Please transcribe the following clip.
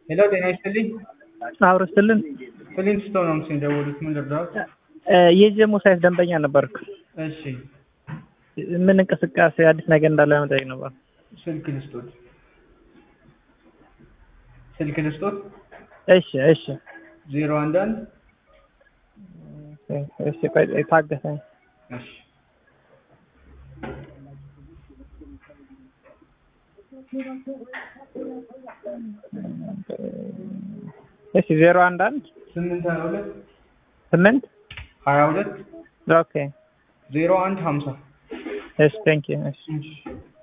ሄሎ ጤና ይስጥልኝ። አብሮ ስትልን ፊሊንግ ስቶን ነው ምስል ደወሉት። ምን ልርዳዎት? የጀሞ ሳይት ደንበኛ ነበርኩ። እሺ ምን እንቅስቃሴ አዲስ ነገር እንዳለ ለመጠየቅ ነበር። ስልክ ልስጦት፣ ስልክ ልስጦት። እሺ እሺ ዜሮ አንድ አንድ እሺ ቆይ ታገሰኝ። እሺ እሺ ዜሮ አንድ አንድ ስምንት ሀያ ሁለት ስምንት ሀያ ሁለት ኦኬ ዜሮ አንድ ሀምሳ እሺ ቴንክ ዩ እሺ እሺ